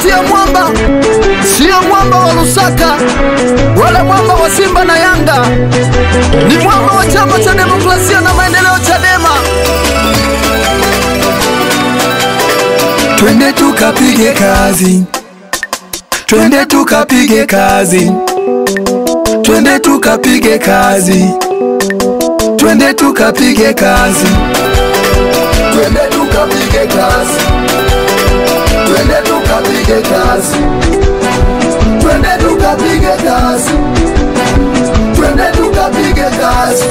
sauti ya mwamba, sio mwamba wa Lusaka wala mwamba wa Simba na Yanga, ni mwamba wa Chama cha Demokrasia na Maendeleo, Chadema. Twende tukapige kazi, twende tukapige kazi, twende tukapige kazi, twende tukapige kazi, twende tukapige kazi, twende tukapige kazi, twende tukapige kazi, twende tukapige kazi.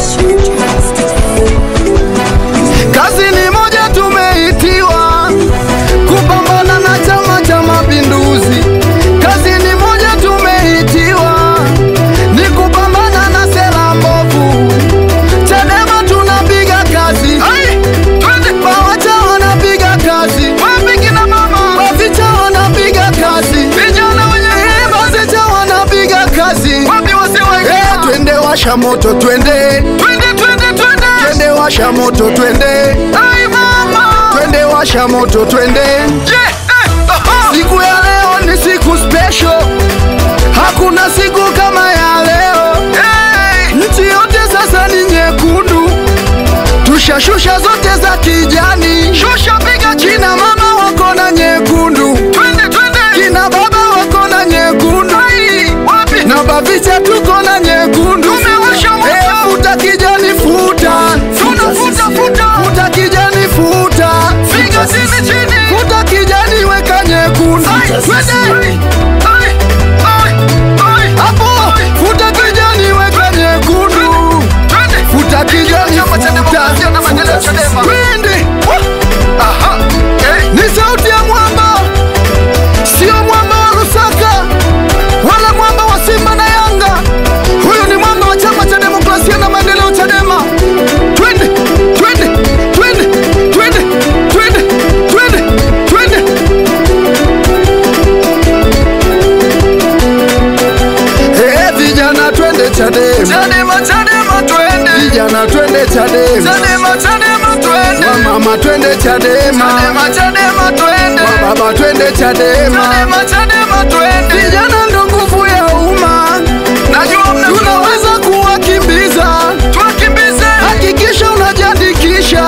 Kazi ni moja tumeitiwa kupambana na Chama cha Mapinduzi. Kazi ni moja tumeitiwa ni kupambana na sera mbovu. Chadema tunapiga kazi, Bawacha wanapiga kazi, Bavicha wanapiga kazi, Eh, Bazicha wanapiga kazi. Eh, Twende washa moto, twende twende washa moto, twende twende washa moto, twende Siku ya leo ni siku special, hakuna siku kama ya leo. Nchi yote sasa ni nyekundu, tushashusha zote za kijani. Kina mama wako na nyekundu, kina baba wako na nyekundu, na Bavicha tuko na nyekundu. Eh, Futa kijani, futa futa kijani, futa futa kijani, weka nyekundu. Twende hapo, futa kijani, weka nyekundu. Futa kijani, futa twende. Ni sauti ya mwamba, sio mwamba wa Lusaka wala mwamba wa Simba na Yanga. Huyu ni mwamba wa Chama cha Demokrasia na Maendeleo, Chadema. Twende, twende, twende, twende, twende, twende, twende. Eh, vijana twende Chadema, vijana twende Chadema, wamama twende Chadema, wababa twende Chadema. Vijana ndo nguvu ya umma, tunaweza kuwakimbiza. Hakikisha unajiandikisha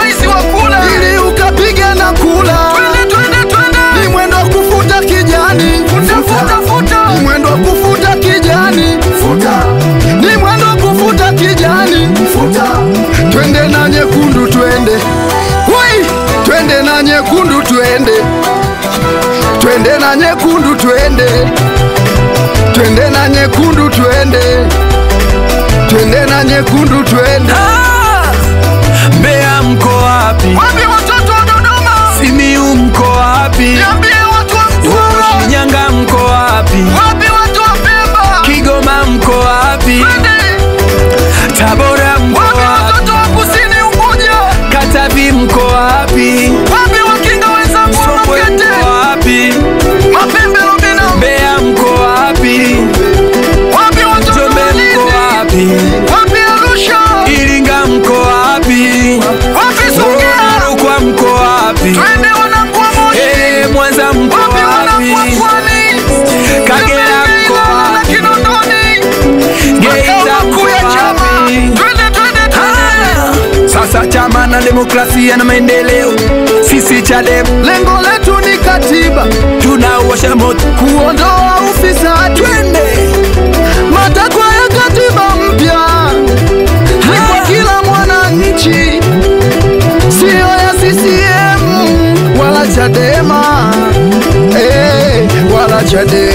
ili ukapiga na kula. Ni mwendo wa kufuta kijani, ni mwendo wa kufuta kijani, ni mwendo wa kufuta kijani. Twende na nyekundu, twende Wai! twende na nyekundu, twende twende na nyekundu, twende twende na nyekundu, twende twende na nyekundu, twende Ah! Mbeya mko wapi? Wapi watoto wa Dodoma? Simiu mko wapi? Niambie watu wa Oh, Mtwara. Shinyanga mko wapi? Wapi watu wa Pemba? Kigoma mko wapi? Twende. Tabora mko Wapi wapi? watoto wa Kusini Unguja? Katavi mko wapi? Wapi wakinga wenzangu wa Songwe Makete? mko wapi? Mapembe Lubina? Mbeya mko wapi? Wapi watoto Njombe wa mko Lindi? wapi? Wapi Arusha? Iringa mko wapi? Wapi Songea? Rukwa mko wapi? Twende wanangu wa Moshi. Eh, Mwanza mko Wapi wanangu wa wapi? Pwani? Kagera Twende mko Ilala na wapi? Kinondoni. Geita Makao mko makuu ya chama. wapi? Twende, twende, twende. Ah! Sasa chama na demokrasia na maendeleo, sisi Chadema Lengo letu ni katiba, tunawasha moto, kuondoa ufisadi. twende Matakwa ya katiba mpya ni kwa kila mwananchi, siyo ya CCM wala Chadema eh, wala Chadema.